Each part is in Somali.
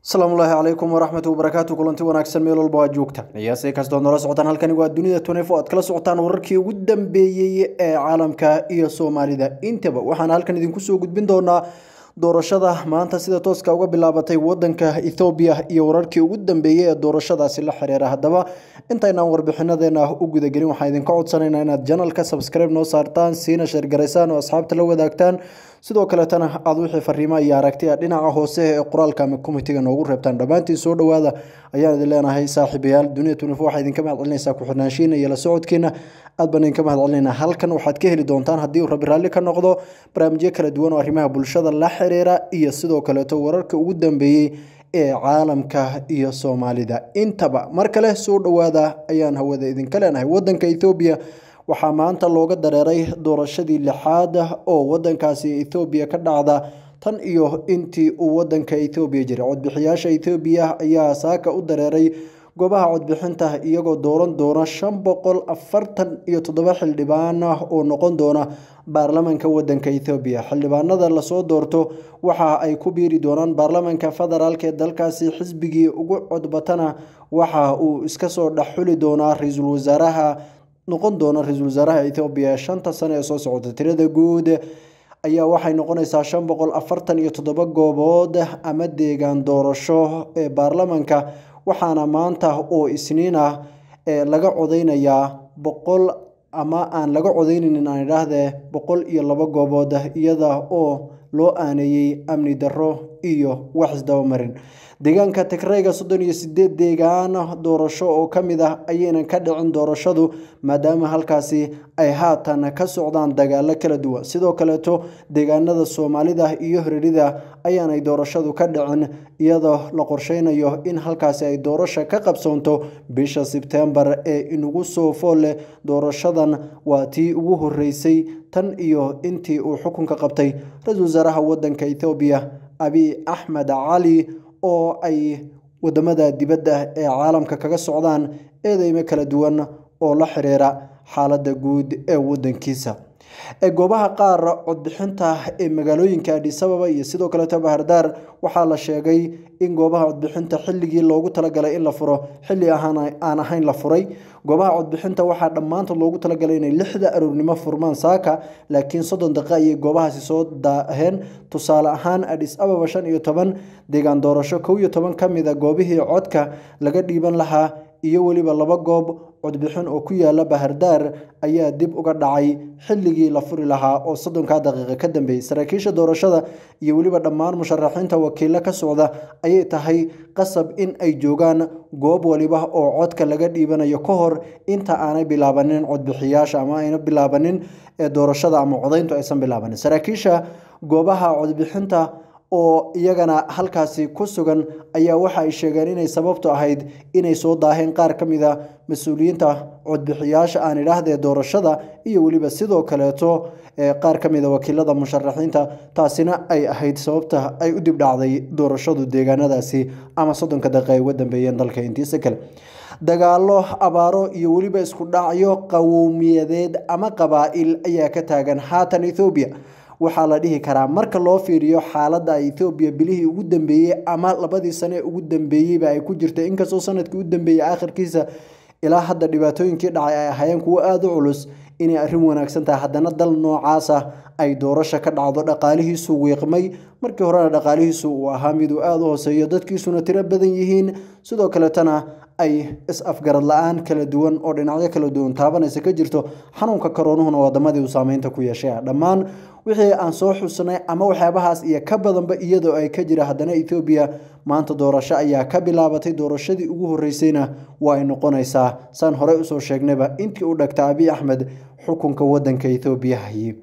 asalaamu ullaahi calaykum waraxmatu wabarakaatu kulanti wanaagsan meel walba aad joogtaan iyase kastoo nala socotaan halkani waa dunida tunefo aad kala socotaan wararkii ugu dambeeyey ee caalamka iyo soomaalida intaba waxaan halkan idinku soo gudbin doonaa doorashada maanta sida tooska uga bilaabatay wadanka ethoobiya iyo wararkii ugu dambeeyey ee doorashadaasi la xiriira haddaba intaynaan warbixinadeena u gudagelin waxaan idinka codsanaynaa inaad janalka subscribe noo saartaan siina sheergaraysaan oo asxaabta la wadaagtaan sidoo kaleetana aada wixii fariimo iyo aragtiya dhinaca hoose ee qoraalka ama komitiga noogu reebtaan dhammaantiin soo dhowaada ayaan idin leenahay saaxiibayaal duniya tunifo waxaa idinka mahad celinaysaa ku-xirnaanshiina iyo la socodkiina aad baan idinka mahad celinayna halkan waxaad ka heli doontaan haddii uu rabi raalli ka noqdo barnaamijyo kala duwan oo arrimaha bulshada la xiriira iyo sidoo kaleeto wararka ugu dambeeyey ee caalamka iyo soomaalida intaba mar kale soo dhowaada ayaan hawada idinka leenahay wadanka ethoobiya waxaa maanta looga dareeray doorashadii lixaad oo wadankaasi ethoobiya ka dhacda tan iyo intii uu wadanka ethoobiya jiray codbixiyaasha ethoobiya ayaa saaka u dareeray goobaha codbixinta iyagoo dooran doona shan boqol afartan iyo toddoba xildhibaan oo noqon doona baarlamanka wadanka ethoobiya xildhibaanada lasoo doorto waxa ay ku biiri doonaan baarlamanka federaalk ee dalkaasi xisbigii ugu codbatana waxa uu iska soo dhexxuli doonaa ra-iisul wasaaraha noqon doona ra-iisul wasaaraha ethoobiya shanta sane ee soo socota tirada guud ayaa waxay noqonaysaa shan boqol afartan iyo toddoba goobood ama deegaan doorasho ee baarlamanka waxaana maanta oo isniin ah laga codeynayaa boqol ama aan laga codeyneynin aan idhaahdee boqol iyo laba goobood iyada oo loo aaneeyey amni darro iyo wax isdabamarin deegaanka tigrayga soddon iyo sideed deegaan doorasho oo ka mid ah ayaynan ka dhicin doorashadu maadaama halkaasi ay haatan ka socdaan dagaalo kala duwan sidoo kaleeto deegaanada soomaalida iyo hiririda ayaanay doorashadu ka dhicin iyadoo la qorsheynayo in halkaasi ay doorasha ka qabsoonto bisha sebtembar ee inugu soo fool leh doorashadan waa tii ugu horeysay tan iyo intii uu xukunka qabtay ra-iisul wasaaraha wadanka ethoobiya abiy axmed cali oo ay wadamada dibadda ee caalamka kaga socdaan eedeymo kala duwan oo la xiriira xaaladda guud ee wadankiisa goobaha qaar codbixinta ee magaalooyinka adhisababa iyo sidoo kaleeto bahardaar waxaa la sheegay in goobaha codbixinta xilligii loogu talagalay in la furo xilli aan ahayn la furay goobaha codbixinta waxaa dhammaantood loogu talagalay inay lixda aroornimo furmaan saaka laakiin soddon daqiiqa ayay goobahaasi soo daaheen tusaale ahaan adhis ababa shan iyo toban deegaan doorasho kow iyo toban ka mid a goobihii codka laga dhiiban lahaa iyo weliba laba goob codbixin oo ku yaala bahardaar ayaa dib uga dhacay xilligii la furi lahaa oo soddonkaa daqiiqa ka dambeeyey saraakiisha doorashada iyo weliba dhammaan musharaxiinta wakiilo ka socda ayay tahay qasab in ay joogaan goob waliba oo codka laga dhiibanayo ka hor inta aanay bilaabanin codbixiyaasha ama ayna bilaabanin ee doorashada ama codayntu aysan bilaabanin saraakiisha goobaha codbixinta oo iyagana halkaasi ku sugan ayaa waxa ay sheegeen inay sababtu ahayd inay soo daaheen qaar ka mid a mas-uuliyiinta codbixiyaasha aan idhaahdee doorashada iyo weliba sidoo kaleeto qaar ka mid a wakiilada musharaxiinta taasina ay ahayd sababta ay u dibdhacday doorashadu deegaanadaasi ama soddonka daqiiqa ay uga dambeeyeen dalka intiisa kale dagaalo abaaro iyo weliba isku dhacyo qawowmiyadeed ama qabaa'il ayaa ka taagan haatan ethoobiya waxaa la dhihi karaa marka loo fiiriyo xaaladda ethoobiya bilihii ugu dambeeyey ama labadii sane ee ugu dambeeyeyba ay ku jirtay inkastoo sanadkii u dambeeyey aakhirkiisa ilaa hadda dhibaatooyinkii dhacay ay ahaayeen kuwo aada u culus inay arrin wanaagsan tahay haddana dal noocaasa ay doorasha ka dhacdo dhaqaalihiisu wiiqmay markii horena dhaqaalihiisu uu ahaa miduu aada u hooseeyo dadkiisuna tiro badan yihiin sidoo kaletana ay is-afgarad la-aan kala duwan oo dhinacyo kala duwan taabanaysa ka jirto xanuunka karoonuhuna wadamadii uu saameynta ku yeeshay dhammaan wixii aan soo xusnay ama waxyaabahaas iyo ka badanba iyadoo ay ka jira haddana ethoobiya maanta doorasho ayaa ka bilaabatay doorashadii ugu horeysayna waa ay noqonaysaa saan horey usoo sheegnayba intii u dhagta abiy axmed xukunka wadanka ethoobiya hayey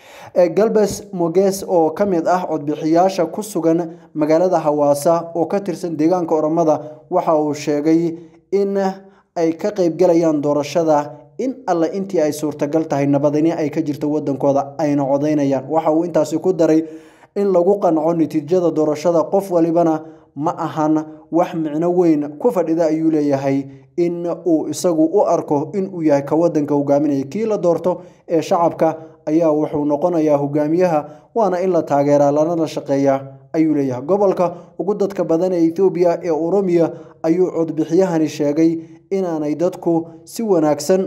galbes moges oo ka mid ah codbixiyaasha ku sugan magaalada hawaasa oo ka tirsan deegaanka oromada waxa uu sheegay in ay ka qeybgalayaan doorashada in alle intii ay suurtagal tahay nabadini ay ka jirto wadankooda ayna codeynayaan waxa uu intaasi ku daray in lagu qanco natiijada doorashada qof walibana ma ahan wax micno weyn ku fadhida ayuu leeyahay in uu isagu u arko inuu yahay ka wadanka hogaaminaya kii la doorto ee shacabka ayaa wuxuu noqonayaa hogaamiyaha waana in la taageeraa lanala shaqeeyaa ayuu leeyahay gobolka ugu dadka badan ee ethoobiya ee oromiya ayuu codbixiyahani sheegay inaanay dadku si wanaagsan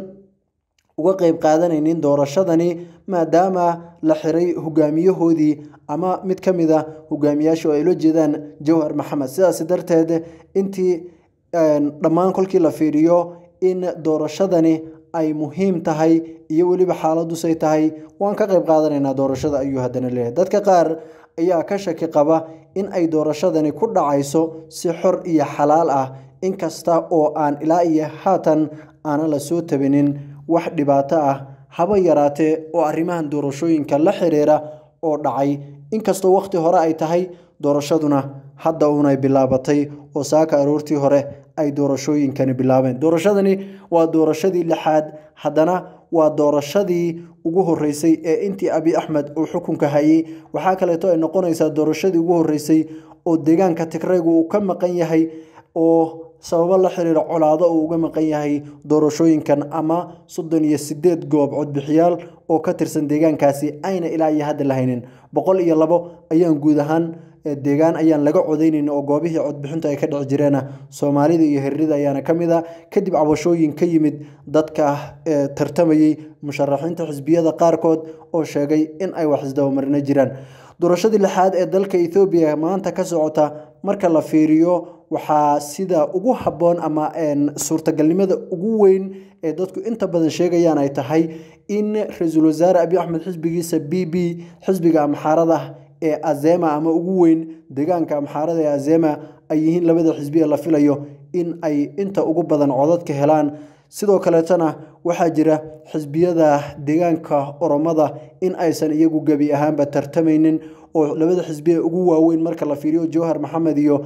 uga qeyb qaadanaynin doorashadani maadaama la xiray hogaamiyahoodii ama mid ka mid a hogaamiyaasha oo ay la jeedaan jawhar maxamed sidaas darteed intii dhammaan kolkii la fiiriyo in doorashadani ay muhiim tahay iyo weliba xaaladusay tahay waan ka qeyb qaadanaynaa doorashada ayuu haddana leeyahay dadka qaar ayaa ka shaki qaba in ay doorashadani ku dhacayso si xor iyo xalaal ah inkasta oo aan ilaa iyo haatan aanan la soo tabinin wax dhibaato ah haba yaraatee oo arrimahan doorashooyinka la xiriira oo dhacay inkastoo wakhti hore ay tahay doorashaduna hadda uunay bilaabatay oo saaka aroortii hore ay doorashooyinkani bilaabeen doorashadani waa doorashadii lixaad haddana waa doorashadii ugu horeysay ee intii abi axmed uu xukunka hayay waxaa kaleeto ay noqonaysaa doorashadii ugu horeysay oo deegaanka tigraygu uu ka maqan yahay oo sababo la xiriira colaado uu uga maqan yahay doorashooyinkan ama soddon iyo sideed goob codbixiyaal oo ka tirsan deegaankaasi ayna ilaa iyo hadda la haynin boqol iyo labo ayaan guud ahaan deegaan ayaan laga codeynayn oo goobihii codbixintu ay ka dhici jireena soomaalida iyo hiririda ayaana ka mid a kadib cabashooyin ka yimid dadka tartamayey musharaxiinta xisbiyada qaarkood oo sheegay in ay wax isdabamarino jiraan doorashadii lixaad ee dalka ethoobiya maanta ka socota marka la fiiriyo waxaa sida ugu habboon ama suurtagalnimada ugu weyn ee dadku inta badan sheegayaan ay tahay in ra-iisul wasaare abiy axmed xisbigiisa b b xisbiga amxaarada ee azema ama ugu weyn deegaanka amxaarada ee azema ay yihiin labada xisbi ee la filayo in ay inta ugu badan codadka helaan sidoo kaleetana waxaa jira xisbiyada deegaanka oromada in aysan iyagu gebi ahaanba tartamaynin oo labada xisbi ee ugu waaweyn marka la fiiriyo jawhar maxamed iyo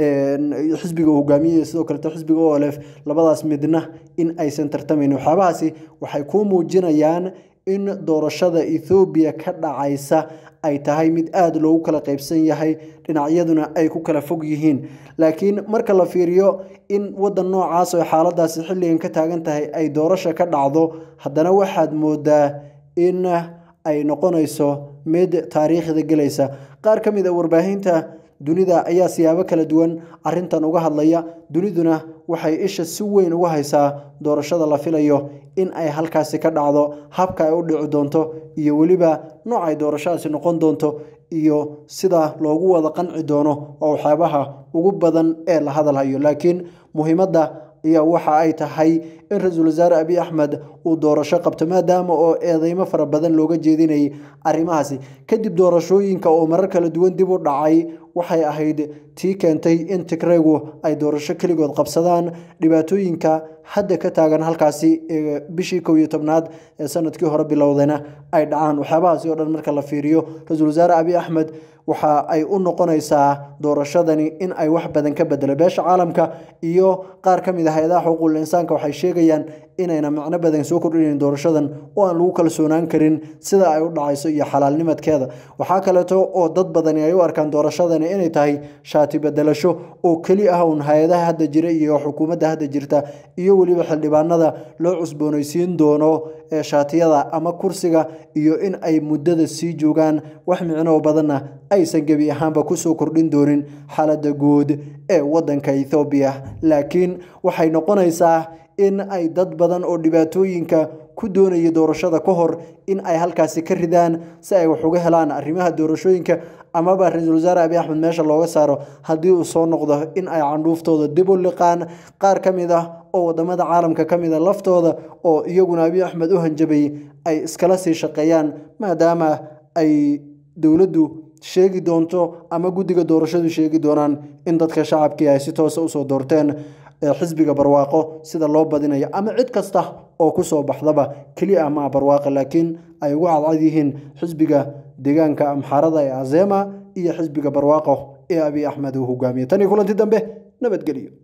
xisbiga hogaamiyey sidoo kaleeto xisbiga olef labadaas midna in aysan tartamaynin waxyaabahaasi waxay kuu muujinayaan in doorashada ethoobiya ka dhacaysa ay tahay mid aada loogu kala qeybsan yahay dhinacyaduna ay ku kala fog yihiin laakiin marka la fiiriyo in waddan noocaas oo xaaladaasi xilligan ka taagan tahay ay doorasha ka dhacdo haddana waxaad moodaa in ay noqonayso mid taariikhda gelaysa qaar ka mid a warbaahinta dunida ayaa siyaabo kala duwan arintan uga hadlaya duniduna waxay isha si weyn uga haysaa doorashada la filayo in ay halkaasi ka dhacdo habka ay u dhici doonto iyo weliba nooc ay doorashadaasi noqon doonto iyo sida loogu wada qanci doono oo waxyaabaha ugu badan ee la hadalhayo laakiin muhiimadda ayaa waxa ay tahay in ra-iisul wasaare abiy axmed uu doorasho qabto maadaama oo eedeymo fara badan looga jeedinayay arrimahaasi kadib doorashooyinka oo marar kala duwan dib u dhacay waxay ahayd tii keentay in tigraygu ay doorasho keligood qabsadaan dhibaatooyinka hadda ka taagan halkaasi bishii kow iyo tobnaad ee sanadkii hore bilowdayna ay dhacaan waxyaabahaasi oo dhan marka la fiiriyo ra-iisul wasaare abiy axmed waxa ay u noqonaysaa doorashadani in ay wax badan ka bedelo beesha caalamka iyo qaar ka mid ah hay-adaha xuquuqul insaanka waxay sheegayaan inayna macno badan soo kordhinayn doorashadan oo aan lagu kalsoonaan karin sida ay u dhacayso iyo xalaalnimadkeeda waxaa kaleeto oo dad badani ay u arkaan doorashadani inay tahay shaati bedelasho oo keli ah uun hay-adaha hadda jira iyo xukuumadda hadda jirta iyo weliba xildhibaanada loo cusboonaysiin doono ee shaatiyada ama kursiga iyo in ay muddada sii joogaan wax micnoo badanna aysan gebi ahaanba kusoo kordhin doonin xaaladda guud ee waddanka ethoobiya laakiin waxay noqonaysaa in ay dad badan oo dhibaatooyinka ku doonaya doorashada ka hor in ay halkaasi ka ridaan si ay wax uga helaan arrimaha doorashooyinka amaba ra-iisul wasaare abiy axmed meesha looga saaro haddii uu soo noqdo in ay candhuuftooda dib u liqaan qaar ka mid ah oo wadamada caalamka ka mid a laftooda oo iyaguna abiy axmed u hanjabayay ay iskala sii shaqeeyaan maadaama ay dowladdu sheegi doonto ama guddiga doorashadu sheegi doonaan in dadka shacabkii ay si toosa usoo doorteen xisbiga barwaaqo sida loo badinayo ama cid kasta oo kusoo baxdaba keliya ama barwaaqo laakiin ay ugu cadcad yihiin xisbiga deegaanka amxaarada ee azema iyo xisbiga barwaaqo ee abiy axmed uu hogaamiye tan iyo kulanti dambe nabadgelyo